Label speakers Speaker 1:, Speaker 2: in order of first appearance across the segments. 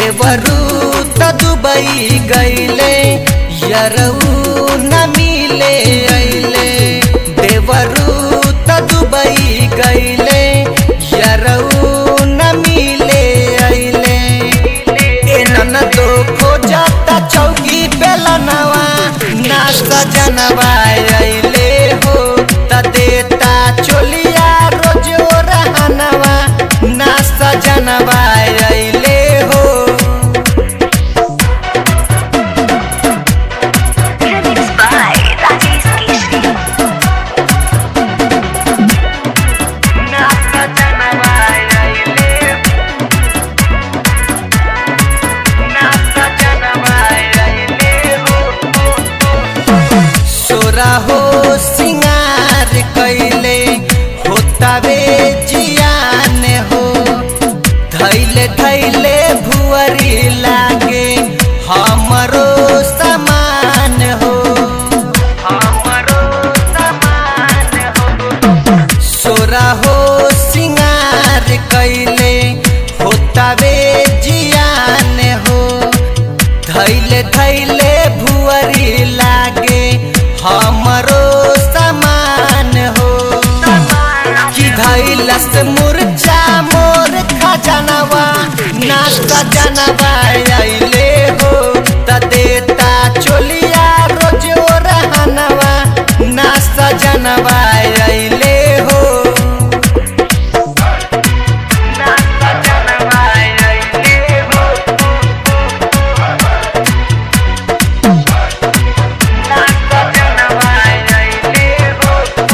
Speaker 1: देवरू त दुबई गईले यरऊ न मिले अइले देवरू त दुबई गईले यरऊ न मिले अइले ए ननदो खोजता चौकी बेलनवा ना सजनवा अइले हो त देता चोलिया रोजो रहनवा ना सजनवा अइले हो
Speaker 2: Remix by Rajesh Keshri.
Speaker 1: सोरा हो सिंगार कैले होतावे जियान हो धैले धैले भुअरी लागे हमरो समान हो हमरो समान हो सोरा हो सिंगार कैले होतावे जियान हो धैले धैले भुअरी लागे हमरो समान हो कि धैलस मुरझा मोर खजनवा नाश्ता जनवा अइले हो त देता चोलिया रोजो रहनवा नाश्ता जनवा अइले हो नाश्ता जनवा अइले हो नाश्ता जनवा अइले हो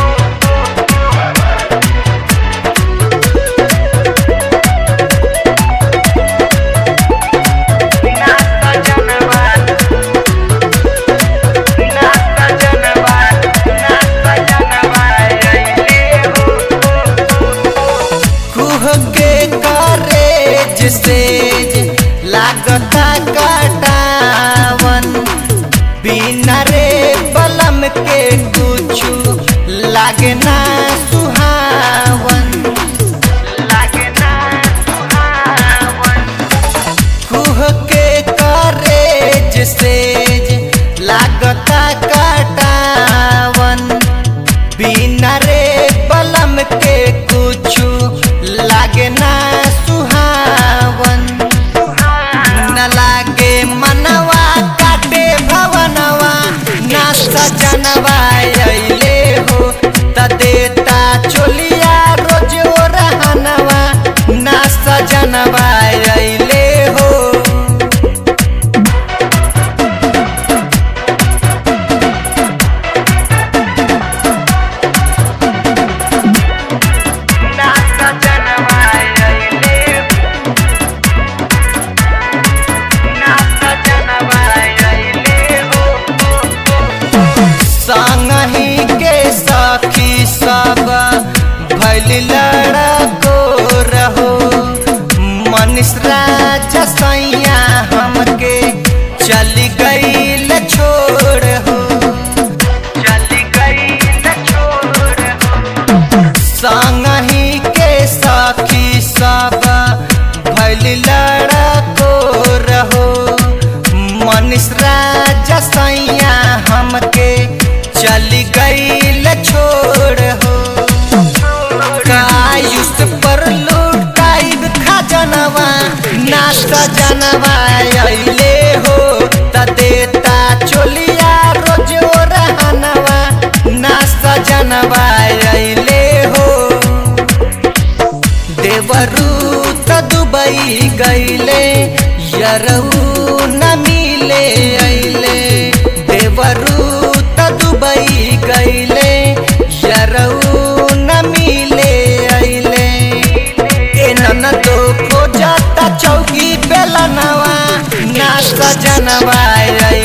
Speaker 1: नाश्ता जनवा नाश्ता जनवा नाश्ता जनवा अइले हो कुह के करेज से लागता कटावन बिना रे बलम के कुछु लागे ना सुहावन लागे ना सुहावन कुह के करेज से लागता कटावन बिना रे बलम के कुछु लागे ना सुहावन न लागे मनवा काटे भवनवा ना सजनवा अइले हो त देता चोलिया रोजो रहनवा ना सजनवा अइले हो नाश्ता जनवा अइले नाश्ता जनवा अइले हो संगही के सखी सब भैल लड़को रहो मनीष राजा सैया हमके चली गईल छोड़ हो चली गईल छोड़ हो संगही के सखी सब भैल लड़को रहो मनीष राजा सैया हमके चली गईल छोड़ हो कायुष पर लुटाइब खजनवा नाश्ता जनवा अइले हो त देता चोलिया रोजो रहनवा नाश्ता जनवा अइले हो देवरू त दुबई गईले यरऊ न मिले अइले देवरू त दुबई गईले यरऊ न मिले अइले ए ननदो खोजता चौकी बेलनवा ना सजनवा